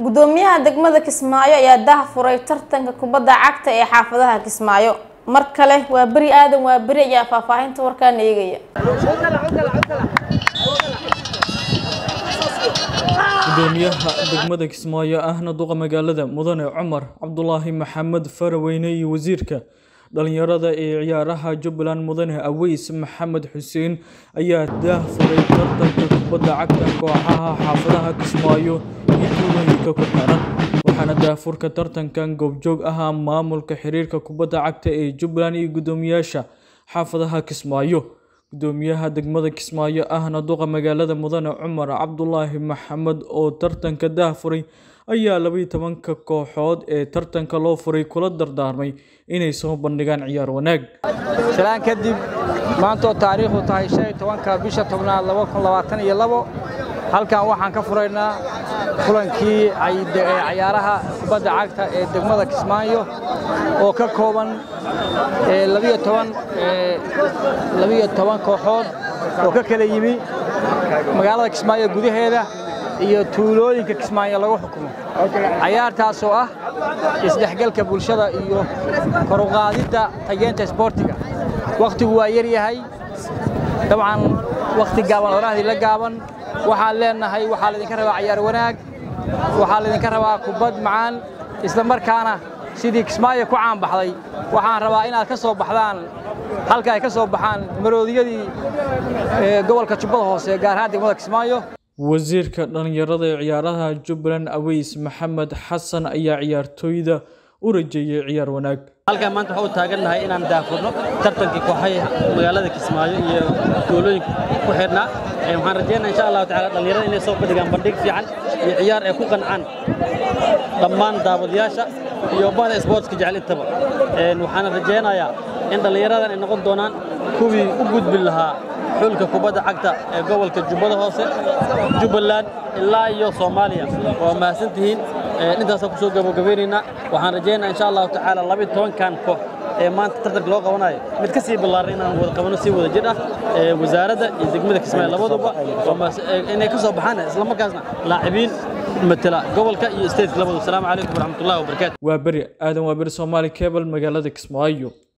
gudoomiyaha degmada kismaayo ayaa daha furay tartanka kubadda cagta ee xaafadaha kismaayo mar kale waa beri aadan waa beri ayaa faahfaahinta warkaana eegaya gudoomiyaha degmada kismaayo ahna duqa magaalada mudane cumar cabdulaahi maxamed faraweyne iyo wasiirka dhalinyarada ee ciyaaraha jubbaland mudane aweys maxamed xuseen ayaa daah furay tartanka kubadda cagta kooxaha xaafadaha kismaayo iyo tuulooyinka ku xiran waxaana daahfurka tartankan goobjoog ahaa maamulka xiriirka kubadda cagta ee jubbaland iyo gudoomiyaasha xaafadaha kismaayo gudoomiyaha degmada kismaayo ahna duqa magaalada mudane cumar cabdulaahi maxamed oo tartanka daah furay ayaa labaiyo tobanka kooxood ee tartanka loo furay kula dardaarmay inay soo bandhigaan ciyaar wanaag shalaan kadib maanta oo taariikhdu tahay shan iyo tobanka bisha tobnaad laba kun labaatan iyo labo halkan waxaan ka furaynaa kulankii cayaaraha kubadda cagta ee degmada kismaayo oo ka kooban labiyo toban labiyo toban kooxood oo ka kala yimi magaalada kismaayo gudaheeda iyo tuulooyinka kismaayo lagu xukumo cayaartaas oo ah isdhexgalka bulshada iyo koruqaadidda tageenta isboortiga wakhtigu waa yar yahay dabcan wakhti gaaban orahdii la gaaban waxaan leenahay waxaa laydinka rabaa cayaar wanaag waxaa laydinka rabaa kubad macaan isla markaana sidii kismaayo ku caanbaxday waxaan rabaa inaad ka soo baxdaan halka ay ka soo baxaan maroodiyadii gobolka jubbada hoose gaar ahaan degmada kismaayo wasiirka dhalinyarada ee ciyaaraha jubbaland aweys maxamed xasan ayaa ciyaartooyda u rajeeyey ciyaar wanaag halkan maanta waxaa u taagannahay inaan daafurno tartankii kooxay magaalada kismaayo iyo tuulooyinka ku xidhnaa waxaan rajeynaa insha allahu tacala dhallinyarada inay soo bandhigaan bandhig fiican iyo ciyaar ay ku qancaan dhammaan daawadayaasha iyo bahda isboortska jecel intaba waxaana rajaynayaa in dhallinyaradan ay noqon doonaan kuwii u gudbin lahaa xulka kubadda cagta ee gobolka jubbada hoose jubbaland ilaa iyo soomaaliya waa mahadsan tihiin intaasaan ku soo gabagabaynaynaa waxaan rajaynayaa insha allahu tacaala labiyo tobankan koox ee maanta tartanka loo qabanayo mid ka sii ballaaran inaan wada qabano si wada jir ah wasaaradda iyo degmada kismaayo labaduba inay ka soo baxaan isla markaasna laacibiin matala gobolka iyo stateka labadu asalaamu calaykum waraxmatullahi wabarakaatu waa beri aadan waa beri soomaali cable magaalada kismaayo